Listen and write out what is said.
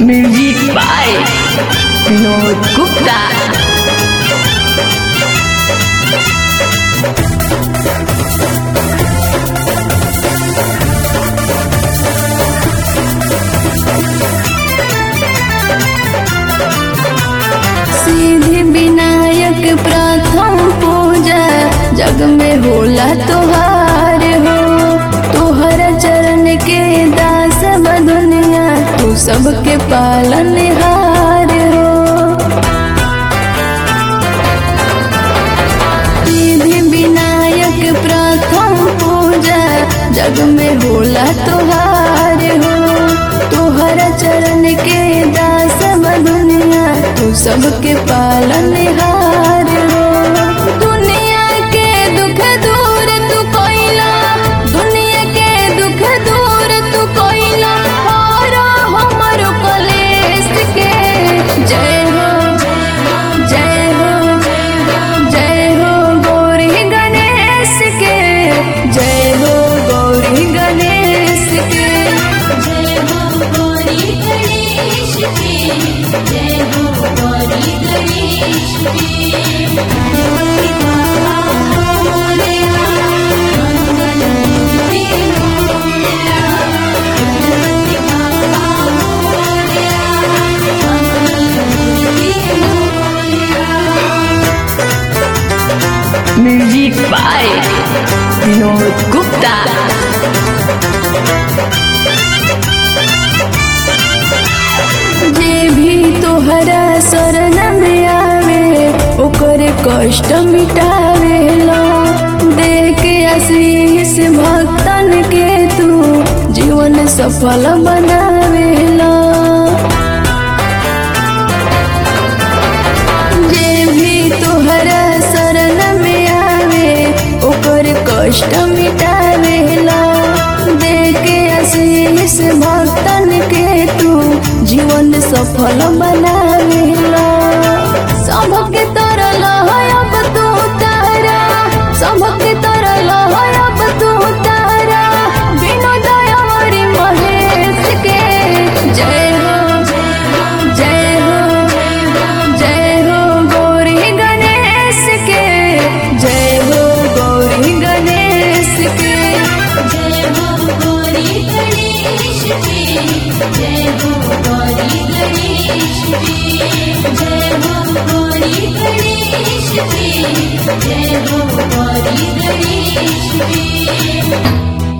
Music by Vinod Gupta. सीधे विनायक प्रथम पूजा जग में होला तोहार हो तोहर चरण के दास ब दुनिया तू सबके पालन हार हो सीधे विनायक प्रथम पूजा जग में होला तोहार हो तोहर चरण के दास ब दुनिया तू सबके पालन हार हो दुनिया के दुख दूर तू कोइला दुनिया के दुख दूर तू कोइला और हमर कलेश के जय हो जय हो जय हो गौरी गणेश के जय हो गौरी गणेश के जय हो गौरी गणेश की जय हो गौरी गणेश की गणपति बाबा मोरया मंगल मूर्ति मोरया गणपति बाबा मोरया मंगल मूर्ति मोरया Music by Vinod Gupta. जे भी तोहरा शरण में आवे ओकर कष्ट मिटावेला दे के आशीष भक्तन के तू जीवन सफल बनावेला जे भी तोहरा शरण में आवे ओकर कष्ट मिटावेला दे के आशीष भक्तन के तू जीवन सफल बनावेला सबके तरल है अब तू तारा सबके तरल है अब तू तारा बिना दयावरी महेश के जय हो जय हो जय हो गौरी गणेश के जय हो गौरी गणेश के जय हो गौरी गणेश की जय हो गौरी गणेश की जय हो गौरी गणेश की जय हो गौरी गणेश की